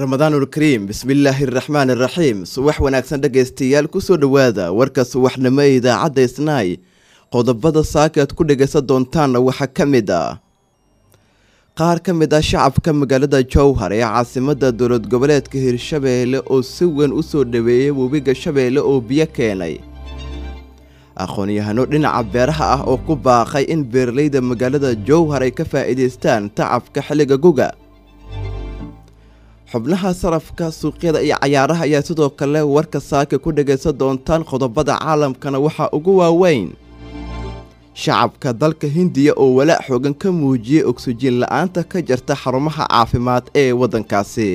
ramadaanulkariim bismillaahi araxmaan iraxiim subax wanaagsan dhegaystayaal kusoo dhowaada warka subaxnimo ee idaacadda isnaay qodobada saaka aad ku dhagaysan doontaanna waxaa ka mid ah qaar ka mid ah shacabka magaalada jowhar ee caasimada dowlad goboleedka hirshabeelle oo si weyn u soo dhaweeyay webiga shabeelle oo biyo keenay aqoon-yahano dhinaca beeraha ah oo ku baaqay in beeralayda magaalada jowhar ay ka faa'iidaystaan tacabka xilliga guga xubnaha sarafka suuqyada iyo cayaaraha ayaa sidoo kale warka saaka ku dhagaysan doontaan qodobada caalamkana waxaa ugu waaweyn shacabka dalka hindiya oo walaac xoogan ka muujiyey ogsijiin la-aanta ka jirta xarumaha caafimaad ee waddankaasi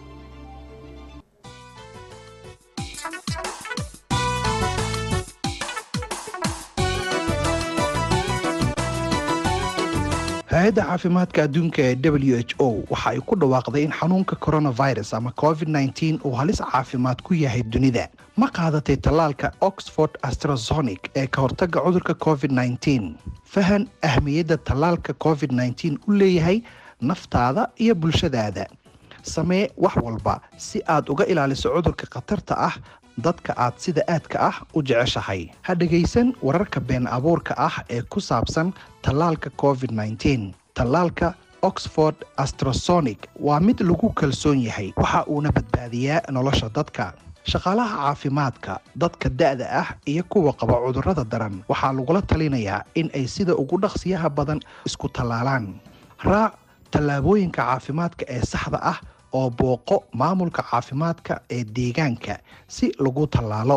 hay-adda caafimaadka adduunka ee w h o waxa ay ku dhawaaqday in xanuunka coronavirus ama covid nteen uu halis caafimaad ku yahay dunida ma qaadatay tallaalka oxford astrazonic ee ka hortagga cudurka covid nteen fahan ahmiyadda tallaalka covid nteen u leeyahay naftaada iyo bulshadaada samee wax walba si aad uga ilaaliso cudurka khatarta ah dadka aad sida aadka ah u jeceshahay ha dhegaysan wararka been abuurka ah ee ku saabsan tallaalka covid nteen tallaalka oxford astrasonic waa mid lagu kalsoon yahay waxa uuna badbaadiyaa nolosha dadka shaqaalaha caafimaadka dadka da-da ah iyo kuwa qaba cudurrada daran waxaa lagula talinayaa in ay sida ugu dhaqsiyaha badan isku tallaalaan raac tallaabooyinka caafimaadka ee saxda ah oo booqo maamulka caafimaadka ee deegaanka si lagu tallaalo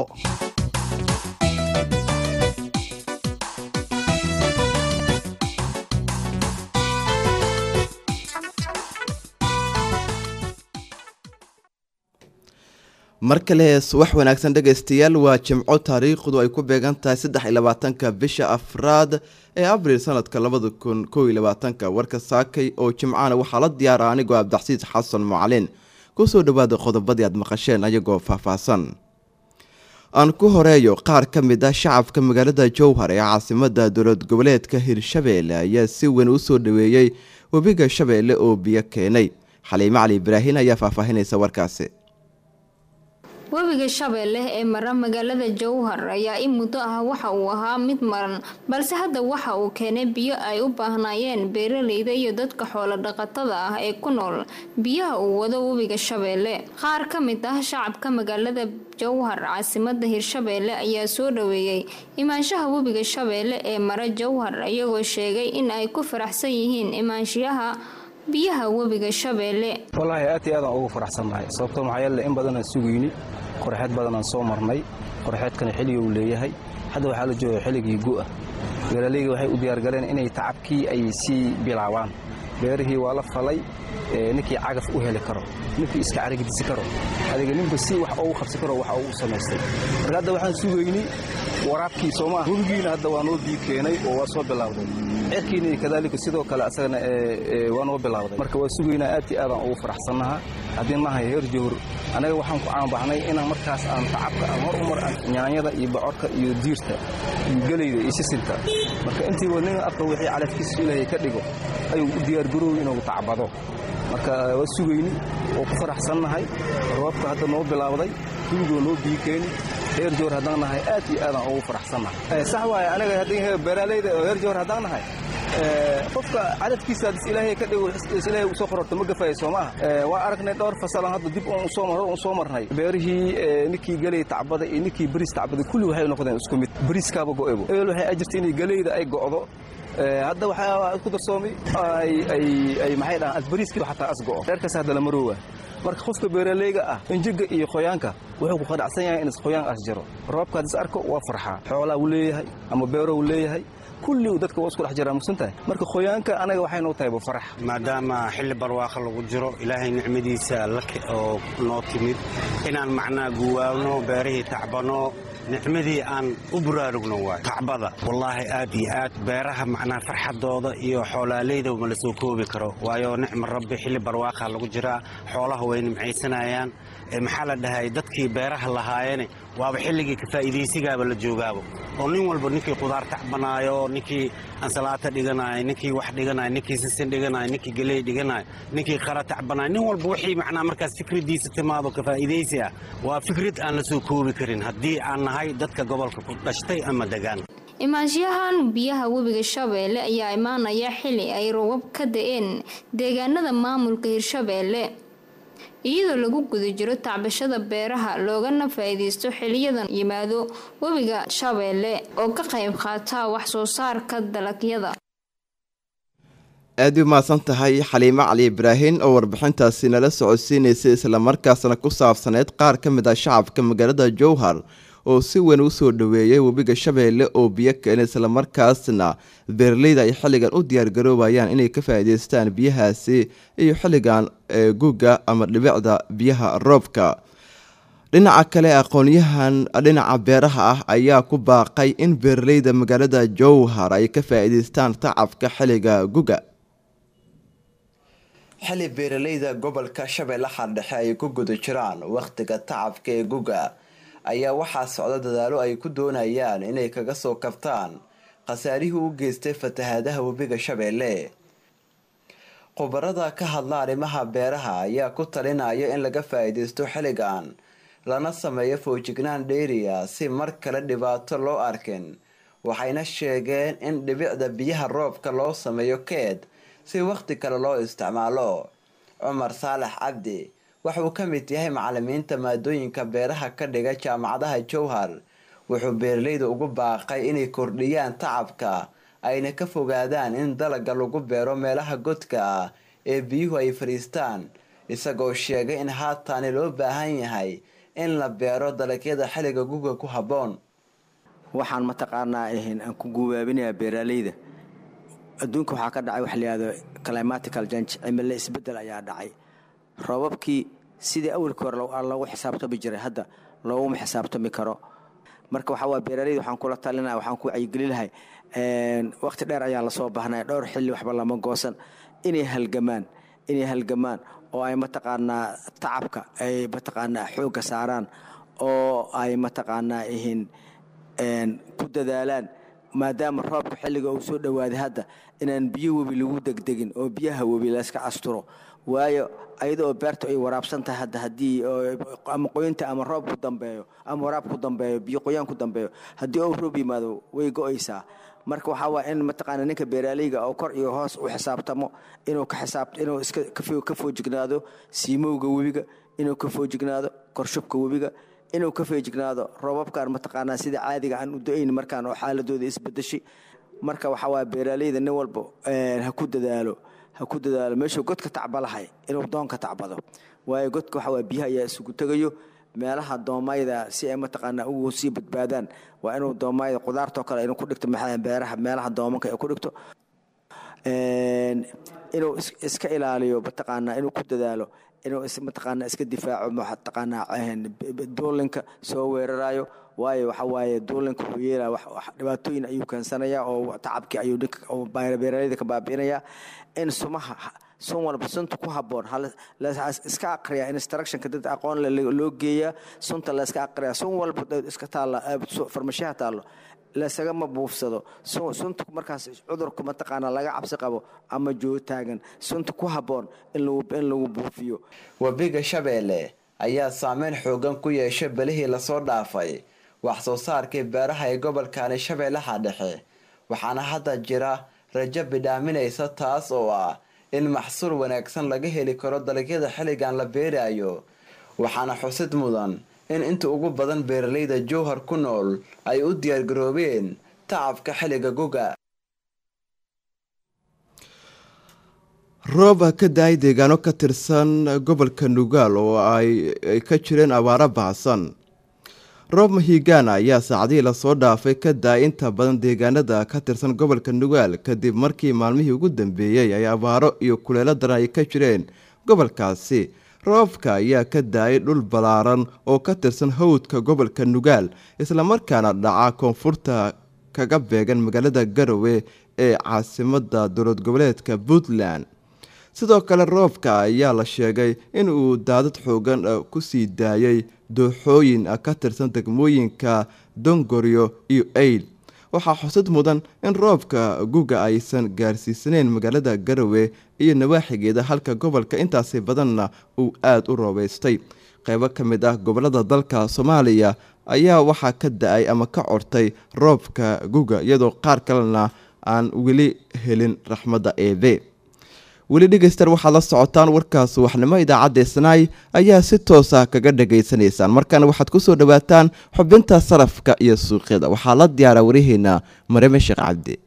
mar kale subax wanaagsan dhegaystayaal waa jimco taariikhdu ay ku beegan tahay saddex iyo labaatanka bisha afraad ee abriil sanadka labada kun kow iyo labaatanka warka saakay oo jimcana waxaa la diyaara anigoo abdaxsiis xasan mucalin kusoo dhawaada qodobadii aad maqasheen ayagoo faahfaahsan aan ku horeeyo qaar ka mid ah shacabka magaalada jowhar ee caasimada dowlad goboleedka hirshabeelle ayaa si weyn u soo dhaweeyey webiga shabeelle oo biyo keenay xaliime cali ibraahin ayaa faahfaahinaysa warkaasi webiga shabeelle ee mara magaalada jowhar ayaa in muddo ah waxa uu ahaa mid maran balse hadda waxa uu keenay biyo ay u baahnaayeen beeralayda iyo dadka xoolo dhaqatada ah ee ku nool biyaha uu wado webiga shabeelle qaar ka mid ah shacabka magaalada jowhar caasimada hirshabeelle ayaa soo dhaweeyey imaanshaha webiga shabeelle ee mara jowhar iyagoo sheegay in ay ku faraxsan yihiin imaanshiyaha biyaha webiga shabeelle wallaahi aad iyo aadaan ugu faraxsannahay sababtoo maxaa yeele in badanaan sugayni qorxeed badanaan soo marnay qorxeedkana xilliga uu leeyahay hadda waxaa la jooga xilligii gu'ah beeralayga waxay u diyaargaleen inay tacabkii ay sii bilaabaan beerihii waa la falay ninkii cagaf u heli karo ninkii iska carigdisi karo adiga ninba si wax ugu qabsi karo waxa uu samaystay marka hadda waxaan sugayni waraabkii sooma ah webigiina hadda waa noo biyo keenay oo waa soo bilaawday ceerkiina kadaalika sidoo kale asagana waa noo bilaawday marka waa sugaynaa aad iyo aadaan ugu faraxsannaha haddii nahay heer jowhar annaga waxaan ku caanbaxnay inaan markaas aan tacabka aan hor umar aan nyaanyada iyo bocorka iyo diirta iyo gelayda iyo sisinta marka intiiba nin afka wixii calafkiisa ilaahay ka dhigo ayuu u diyaargarooy inuu tacbado marka waa sugayni oo ku faraxsannahay roobka hadda noo bilaawday hubigoo noo biyo keeni heer jowhar haddaan nahay aad iyo aadaan ugu faraxsannahay sax waaye anaga haddii beeraaleyda oo heer jowhar haddaan nahay qofka cadadkiisa hadis ilaahay ka dhigo is ilaahay u soo qororto ma gafayo soo maaha waa aragnay dhowr fasalan hadda dib uun soo mar uun soo marnay beerihii ninkii galey tacbada iyo ninkii bariis tacbada kulli waxay noqdeen isku mid bariiskaaba go'ebo ebel waxay ajirta inay galeyda ay go'do hadda waxaa isku darsoomay ay maxay dhahaan asbariiskii xataa as go'o reerkaas hadda la maroowa marka qofka beeralayga ah injiga iyo qoyaanka wuxuu ku qanacsan yahay in qoyaan as jiro roobka hadis arko waa farxaa xoolaa uu leeyahay ama beero uu leeyahay kulli dadka waa isku dhex jiraa mugsantahay marka qoyaanka anaga waxay noo tahay farax maadaama xilli barwaaqa lagu jiro ilaahay nicmadiisa oo noo timid inaan macnaa guwaabno beerihii tacbano nicmadii aan u buraarugno waay tacbada wallaahi aad iyo aad beeraha macnaa farxadooda iyo xoolaaleyda ma la soo koobi karo waayo nicma rabbi xilli barwaaqa lagu jiraa xoolaha way nimcaysanayaan maxaa la dhahay dadkii beeraha lahaayene waaba xilligii ka faa'iidaysigaaba la joogaaba oo nin walba ninkii qudaar tacbanaayo ninkii ansalaata dhiganayo ninkii wax dhiganayo ninkii sisin dhiganayo ninkii geley dhiganayo ninkii qara tacbanayo nin walba wixii macnaa markaas fikradiisa timaado ka faa'iidaysi ah waa fikrad aan la soo koobi karin haddii aan nahay dadka gobolka ku dhashtay ama degaan imaanshahan biyaha webiga shabeelle ayaa imaanaya xili ay roobab ka da-een deegaanada maamulka hirshabeelle iyadoo lagu guda jiro tacbashada beeraha loogana faa-iideysto xiliyadan yimaado webiga shabeelle oo ka qayb qaata wax soo saarka dalagyada aada u mahadsan tahay xaliimo cali ibraahin oo warbixintaasi nala socodsiinaysay islamarkaasna ku saabsaneyd qaar ka mid ah shacabka magaalada jowhar oo si weyn u soo dhoweeyay webiga shabeelle oo biyo keena islamarkaasna beeraleyda ay xilligan u diyaargaroobayaan inay ka faa'iideystaan biyahaasi iyo xilligan guga ama dhibicda biyaha roobka dhinaca kale aqoonyahan dhinaca beeraha ah ayaa ku baaqay in beeraleyda magaalada jowhar ay ka faa'iideystaan tacabka xilliga guga xili beeraleyda gobolka shabeellaha dhexe ay ku guda jiraan wakhtiga tacabka ee guga ayaa waxaa socda dadaalo ay ku doonayaan inay kaga soo kabtaan khasaarihii u geystay fatahaadaha webiga shabeelle khubarada ka hadla arrimaha beeraha ayaa ku talinaya in laga faa'iidaysto xilligan lana sameeyo foojignaan dheeriya si mar kale dhibaato loo arkin waxayna sheegeen in dhibicda biyaha roobka loo sameeyo keed si wakhti kale loo isticmaalo cumar saalax cabdi waxauu ka mid yahay macalimiinta maadooyinka beeraha ka dhiga jaamacadaha jowhar wuxuu beeraleyda ugu baaqay inay kordhiyaan tacabka ayna ka fogaadaan in dalaga lagu beero meelaha godka ah ee biyuhu ay fadhiistaan isagoo sheegay in haataani loo baahan yahay in la beero dalagyada xilliga guga ku habboon waxaan mataqaanaa ahayn aan ku gubaabinayaa beeraaleyda adduunka waxaa ka dhacay waxa layihahdo climatical jange cimilo isbeddel ayaa dhacay roobabkii sidii awalkii hore loogu xisaabtami jiray hadda looguma xisaabtami karo marka waxaa waa beeraaleyda waxaan kula talinaya waxaan ku wacyigeli lahay wakhti dheer ayaa lasoo baahnaya dhowr xilli waxba lama goosan inay halgamaan inay halgamaan oo ay mataqaanaa tacabka ay mataqaanaa xoogga saaraan oo ay mataqaanaa ihin ku dadaalaan maadaama roobka xilliga uu soo dhowaaday hadda inaan biyo webi lagu degdegin oo biyaha webi layska asturo waayo ayada oo beerta ay waraabsan tahay hadda haddii ama qoyinta ama roob ku dambeeyo ama waraab ku dambeeyo biyo qoyaan ku dambeeyo haddii ou roob yimaado way go-aysaa marka waxaa waaya in mataqaana ninka beeraaleyga oo kor iyo hoos u xisaabtamo inuu ka xisaab inuu iska ka foojignaado siimowga webiga inuu ka foojignaado korshubka webiga inuu ka feejignaado roobabkan mataqaanaa sida caadiga aan u do-ayn markaan oo xaaladooda isbedeshay marka waxaa waaya beeraaleyda nin walba ha ku dadaalo ha ku dadaalo meeshuu godka tacbalahay inuu doonka tacbado waayo godka waxaa waaya biyaha ayaa isugu tegayo meelaha doomayda si ay mataqaanaa ugu sii badbaadaan waa inuu doomayda qudaartoo kale inuu ku dhigto beeraha meelaha doomanka ay ku dhigto inuu iska ilaaliyo mataqaanaa inuu ku dadaalo inuu mataqaanaa iska difaaco mataqaanaa duulinka soo weerarayo waayo waxa waaye duulinka wuxuu yeelaya dhibaatooyin ayuu keensanayaa oo tacabkii ayuu ninka beeraleyda ka baabi'inayaa in sumaha sun walba sunta ku haboon iska aqriya instructionka dad aqoon loo geeyaa sunta layska aqriya sun walba iska taalla farmashaha taallo laysagama buufsado sunta markaas cudurka mataqaana laga cabsi qabo ama jootaagan sunta ku haboon in lagu buufiyo webiga shabeelle ayaa saameyn xoogan ku yeeshay belihii lasoo dhaafay wax soo saarkii beeraha ee gobolkani shabeellaha dhexe waxaana hadda jira rajo bidhaaminaysa taas oo ah in maxsuul wanaagsan laga heli karo dalagyada xilligan la beerayo waxaana xusid mudan in inta ugu badan beeraleyda jowhar ku nool ay u diyaargaroobeen tacabka xilliga guga roob ka da-ay deegaano ka tirsan gobolka nugaal oo ay ka jireen abaaro baahsan roob mahigaana ayaa saacadihii lasoo dhaafay ka da-ay inta badan deegaanada ka tirsan gobolka nugaal kadib markii maalmihii ugu dambeeyey ay abaaro iyo kuleelo daran ay ka jireen gobolkaasi roobka ayaa ka da-ay dhul ballaaran oo ka tirsan hawdka gobolka nugaal islamarkaana dhaca koonfurta kaga beegan magaalada garowe ee caasimada dowlad goboleedka puntland sidoo kale roobka ayaa la sheegay in uu daadad xoogan kusii daayay dooxooyin ka tirsan degmooyinka dongoryo iyo eyl waxaa xusud mudan in roobka guga aysan gaarsiisaneyn magaalada garowe iyo nawaaxigeeda halka gobolka intaasi badanna uu aada u roobeystay qeybo ka mid ah gobolada dalka soomaaliya ayaa waxaa ka da-ay ama ka cortay roobka guga iyadoo qaar kalena aan weli helin raxmadda eebe weli dhegeyster waxaad la socotaan warkaas waxnimo idaacadda isnaay ayaa si toosa kaga dhagaysanaysaan markaana waxaad kusoo dhawaataan xubinta sarafka iyo suuqyada waxaa la diyaara wariheena mareme sheekh cabdi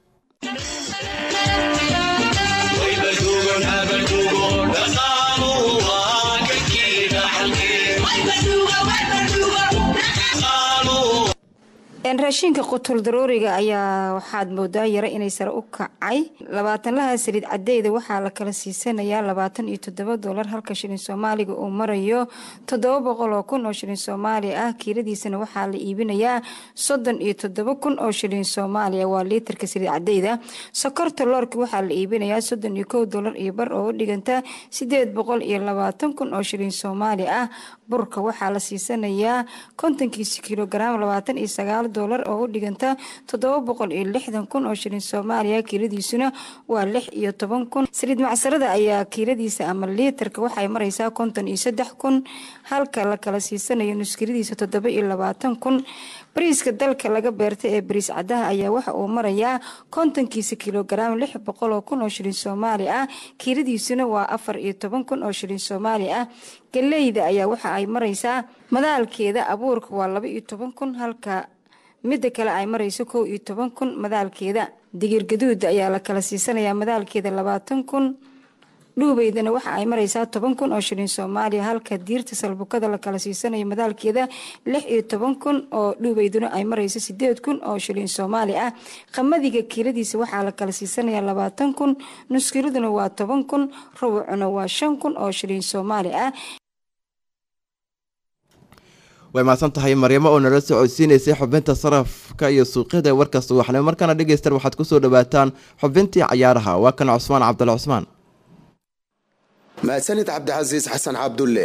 raashinka qutul darooriga ayaa waxaad moodaa yara inay sare u kacay labaatanlaha saliid cadeyda waxaa la kala siisanayaa labaatan iyo toddoba dolar halka shilin soomaaliga uu marayo toddoba boqol oo kun oo shilin soomaali ah kiiladiisana waxaa la iibinayaa soddon iyo toddoba kun oo shilin soomaaliya waa liitarka saliid cadeyda sokorta loorka waxaa la iibinayaa soddon iyo kow dolar iyo bar oo u dhiganta sideed boqol iyo labaatan kun oo shilin soomaali ah burka waxaa la siisanayaa kontonkiisa kilogaram labaatan iyo sagaal dolar oo u dhiganta toddoba boqol iyo lixdan kun oo shilin soomaaliya kiiladiisuna waa lix iyo toban kun saliid macsarada ayaa kiiladiisa ama liitarka waxay mareysaa konton iyo saddex kun halka la kala siisanayo nuskiladiisa toddoba iyo labaatan kun bariiska dalka laga beerta ee bariis cadaha ayaa waxa uu marayaa kontonkiisa kilogaram lix boqol oo kun oo shilin soomaali ah kiiladiisuna waa afar iyo toban kun oo shilin soomaali ah galeyda ayaa waxa ay mareysaa madaalkeeda abuurka waa laba iyo toban kun halka midda kale ay mareyso kow iyo toban kun madaalkeeda digir gaduud ayaa la kala siisanayaa madaalkeeda labaatan kun dhuubeydana waxa ay mareysaa toban kun oo shilin soomaaliya halka diirta salbukada la kala siisanayo madaalkeeda lix iyo toban kun oo dhuubeyduna ay mareyso sideed kun oo shilin soomaali ah qamadiga kiiladiisa waxaa la kala siisanayaa labaatan kun nuskiladuna waa toban kun rubucuna waa shan kun oo shilin soomaali ah way mahadsan tahay maryamo oo nala socodsiinaysay xubinta sarafka iyo suuqyada ee warka subaxnimo markaana dhegeyster waxaad kusoo dhawaataan xubintii cayaaraha waa kan cusmaan cabdalla cusmaan mahadsanid cabdicasiis xasan cabdulle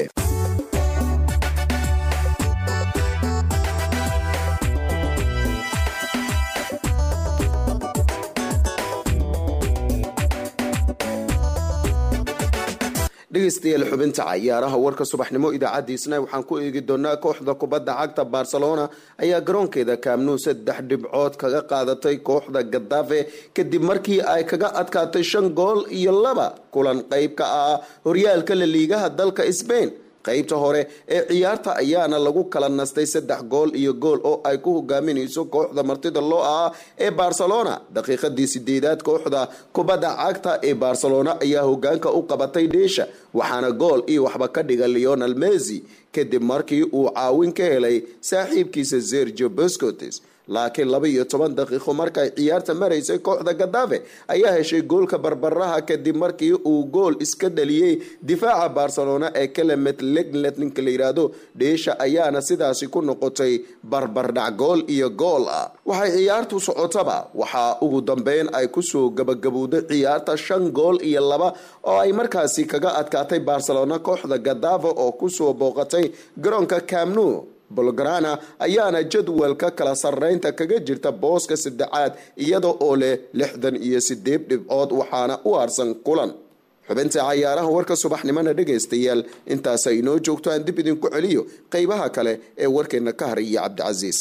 dhegeystayaal xubinta cayaaraha warka subaxnimo idaacadiisna waxaan ku eegi doonaa kooxda kubadda cagta barcelona ayaa garoonkeeda kaamnuu saddex dhibcood kaga qaadatay kooxda gadafe kadib markii ay kaga adkaatay shan gool iyo laba kulan qeyb ka ah horyaalka la liigaha dalka sbain qaybta hore ee ciyaarta ayaana lagu kala nastay saddex gool iyo gool oo ay ku hogaaminayso kooxda martida loo ahaa ee barcelona daqiiqadii sideedaad kooxda kubadda cagta ee barcelona ayaa hogaanka u qabatay dheesha waxaana gool iyo waxba ka dhiga leonel messi kadib markii uu caawin ka helay saaxiibkiisa sergio boscotes laakiin laba iyo toban daqiiqo markay ciyaarta maraysay kooxda gadafe ayaa heshay goolka barbaraha kadib markii uu gool iska dhaliyey difaaca barcelona ee kelemet leglet ninka la yidhaahdo dheesha ayaana sidaasi ku noqotay barbardhac gool iyo gool ah waxay ciyaartu socotaba waxaa ugu dambeyn ay kusoo gabagabowday ciyaarta shan gool iyo laba oo ay markaasi kaga adkaatay barcelona kooxda gadafe oo kusoo booqatay garoonka camnu bolgrana ayaana jadwalka kala sarreynta kaga jirta booska saddexaad iyada oo leh lixdan iyo sideed dhibcood waxaana u harsan kulan xubinta cayaaraha warka subaxnimona dhegaystayaal intaasa inoo joogto aan dib idinku celiyo qeybaha kale ee warkeena ka haraya cabdicasiis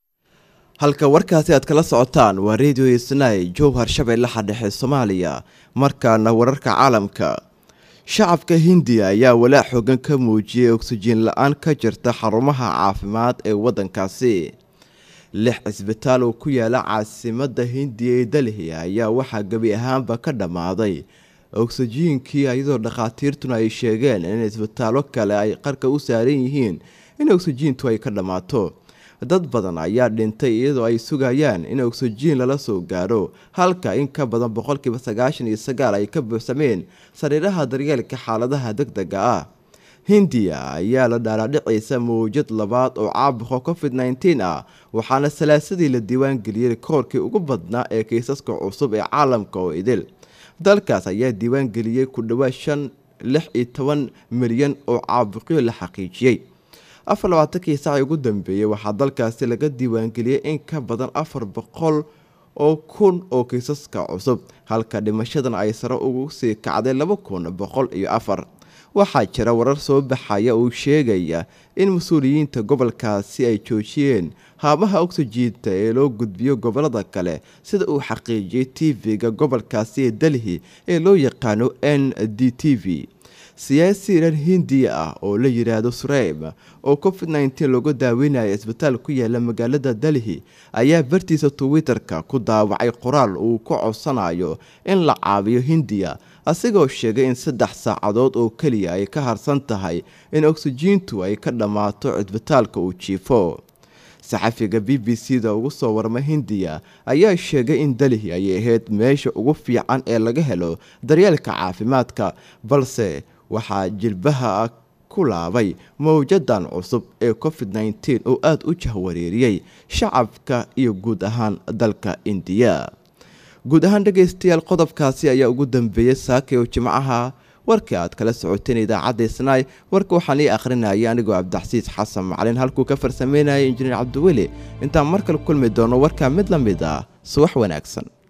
halka warkaasi aad kala socotaan waa radio isnay jowhar shabeellaha dhexe soomaaliya markaana wararka caalamka shacabka hindiya ayaa walaac xoogan ka muujiyay oksijiin la-aan ka jirta xarumaha caafimaad ee waddankaasi lix cisbitaal oo ku yaala caasimadda hindiya ee delhi ayaa waxaa gebi ahaanba ka dhammaaday oksijiinkii iyadoo dhakhaatiirtuna ay sheegeen in cisbitaallo kale ay qarka u saaran yihiin in oksijiintu ay ka dhammaato dad badan ayaa dhintay iyadoo ay sugayaan in oksijiin lala soo gaaro halka in ka badan boqolkiiba sagaashan iyo sagaal ay ka buuxsameen sariiraha daryeelka xaaladaha deg dega ah hindiya ayaa la dhaalaadhicaysa mawjad labaad oo caabuqa covid nteen ah waxaana salaasadii la diiwaangeliyey koorkii ugu badnaa ee kiisaska cusub ee caalamka oo idil dalkaas ayaa diiwaangeliyey ku dhawaad shan lix iyo toban milyan oo caabuqyo la xaqiijiyey afar labaatankii saaci ugu dambeeyey waxaa dalkaasi laga diiwaangeliyey in ka badan afar boqol oo kun oo kiisaska cusub halka dhimashadan ay sare ugu sii kacday laba kun boqol iyo afar waxaa jira warar soo baxaya uu sheegaya in mas-uuliyiinta gobolkaasi ay joojiyeen haabaha oksijiinta ee loo gudbiyo gobolada kale sida uu xaqiijiyey tv-ga gobolkaasi ee delhi ee loo yaqaano n d t v siyaasi iran hindiya ah oo la yidhaahdo sureyb oo covid nteen looga daaweynaya isbitaal ku yaala magaalada delhi ayaa bartiisa twitter-ka ku daawacay qoraal uu ku codsanayo in la caawiyo hindiya asigoo sheegay in saddex saacadood oo keliya ay ka harsan tahay in oksijiintu ay ka dhammaato cisbitaalka uu jiifo saxafiga b b c da ugu soo warma hindiya ayaa sheegay in delhi ay ahayd meesha ugu fiican ee laga helo daryeelka caafimaadka balse waxaa jilbaha ku laabay mowjadan cusub ee covid nteen oo aada u jahwareeriyey shacabka iyo guud ahaan dalka indiya guud ahaan dhegaystayaal qodobkaasi ayaa ugu dambeeyey saakay oo jimcaha warkii aad kala socoteen idaacadda isnaay warka waxaan ii akhrinayay anigoo cabdixasiis xasan macalin halkuu ka farsameynayay injineer cabdiweli intaan mar kale kulmi doono warkaa mid la mid ah subax wanaagsan